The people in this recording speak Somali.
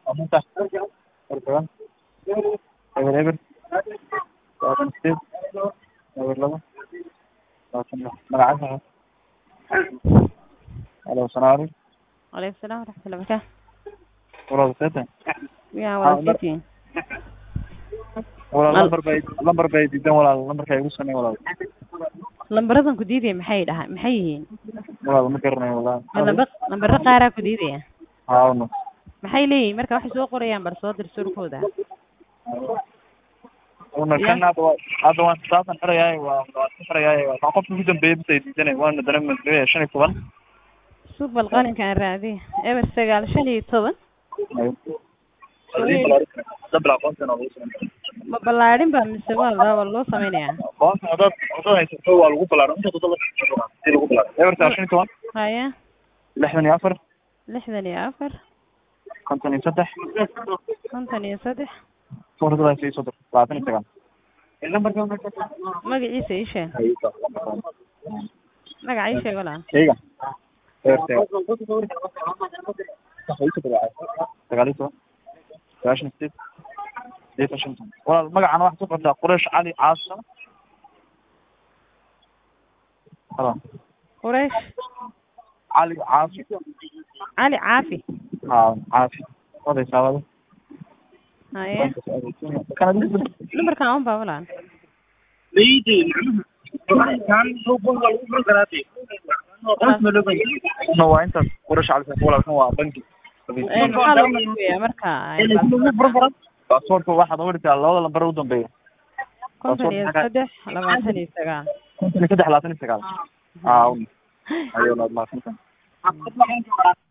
Amunta. Portugal. Eber eber. Labaatan sideed. Eber labo. Labaatan lix. Magacaasa? Halo, salaam alaikum. Waalaikum salaam waraxmatullahi wabarakaatu. Walaal seetan. Yaa Ah, walaal mar- seetiin. Walaal Mal- lambar bay lambar bay diidan walaal lambarka igu samee walaal. Lambaradan ku diidaya maxay dhaha maxay yihiin? Walaal ma garanayo walaal. Ma Lambar lambara qaaraa ku diidaya. Haa walaal. Maxay leeyihiin marka waxay soo qorayaan bar soo dir surkooda. Una Ya. kan hadda waa hadda waan saasan xirayaay waa waa ka xirayaay waa waa qofka ugu dambeeyay bis ay diidanay waana dana madriya shan iyo toban. Suubal qalinkaan raadi. Eber sagaal shan iyo toban. Dabla aqoontan oo lagu sameeyo. Ma ballaadhin baa mise waa waa loo samaynayaa. Aqoontan dad dad haysato waa lagu ballaaran inta dad si lagu ballaaran. Eberta shan iyo toban. Haya lixdan iyo afar lixdan iyo afar konton iyo saddex konton iyo saddex suuradadaas iyo soddon labaatan iyo sagaal. magaciisa ii sheeg magaca ii sheeg walaal Shayga. Eberta. Sagaal iyo toban. Sagaashan iyo sideed. Sideed iyo shan iyo toban. Walaal magacana waxaad ku qortaa Quraysh Cali Caasa. Halo. quraysh cali caafi cali caafi haa caafi odaysaa wada haye kana numberkan un baa walaal no waa intaas qurash cali walaalkan waa bangi Ee, maxaa loo markuyaa marka ay baasaboorka waxaad uga labada lambar u dambeeya konton iyo saddex labaatan iyo sagaal konton iyo saddex labaatan iyo sagaal haa ayo mahadsantahay